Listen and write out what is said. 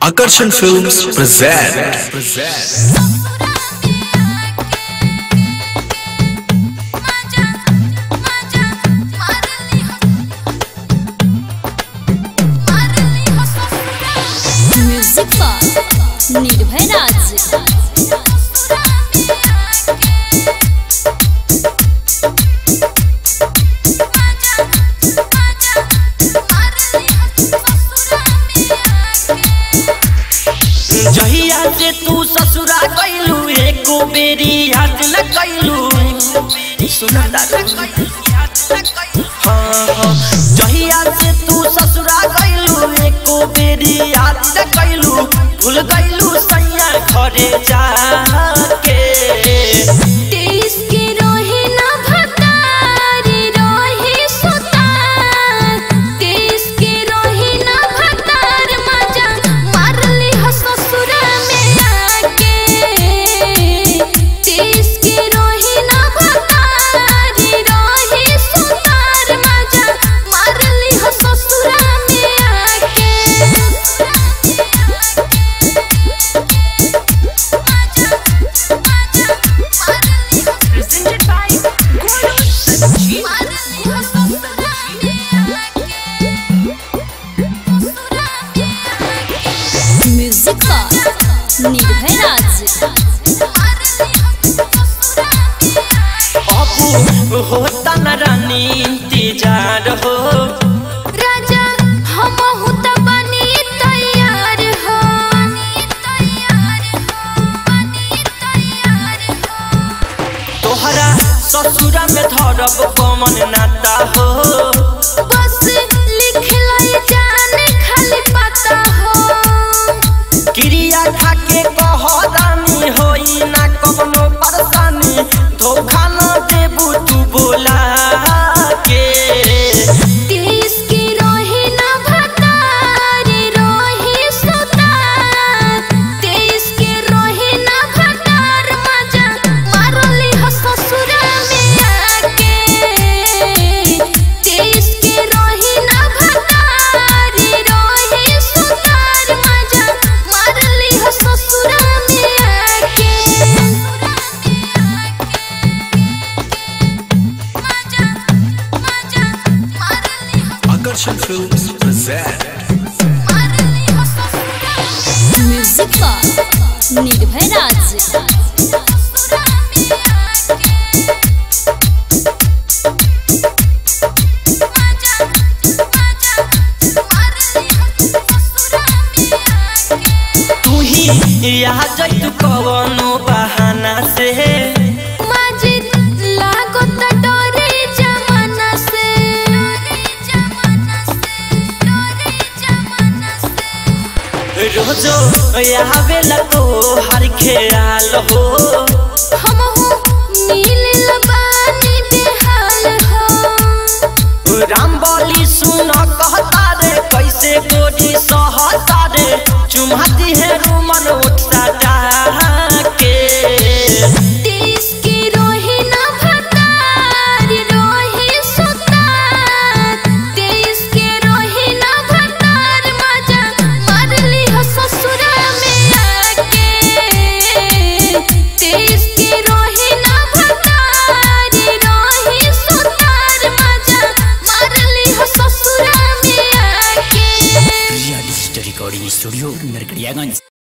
Akarsan Films present. Music बार निर्भय राज जहिया से तू ससुरा कैलू एको बेरी याद न कैलू सुना हाँ हाँ जहिया से तू ससुरा कैलू एको बेरी याद न कैलू भूल गैलू सैया घरे जाके देश के रोहे ना भतारी रोहे सुतार देश के रोहे ना भतार मजा मारली हो ससुरा में आके देश के रोहे ना भतारी रोहे सुतार मजा मारली हो ससुरा में आके presented by Guru Sanjeev. Music बार निर्भय राज अबू होता न रानी इंतजार हो राजा हम हुता बनी तैयार हो तोहरा ससुरा में धरब कमन नाता हो बस लिख लाई जाने खाली पता हो क्रिया खाके कहदानी होई ना कवनो परेशानी धोखा न देबू तू बोला के देश के रोहे ना भतारी रोहे सुतार देश के रोहे ना भतार मजा मारली हो ससुरा में आके देश के रोहे ना भतारी रोहे सुतार मजा मारली हो ससुरा में आके Akarsan Films present. म्यूजिक बार निर्भय राज तू ही यहाँ जैतू कवनो बहाना से माजिद लागत डरे जमाना से रोजो यहाँ बेला तो हर ख्याल हो हम मिल बानी बेहाल हो राम बोली सुन कहता रे कैसे गोरी सहता रे चुमाती है रूमन उठता के देश के रोहे ना भतार रोहे सुतार देश के रोहे ना भतार मजा मारली हो ससुरा में आके देश के रोहे ना भतार रोहे सुतार मजा मारली हो ससुरा में आके real story recording studio Narkatiaganj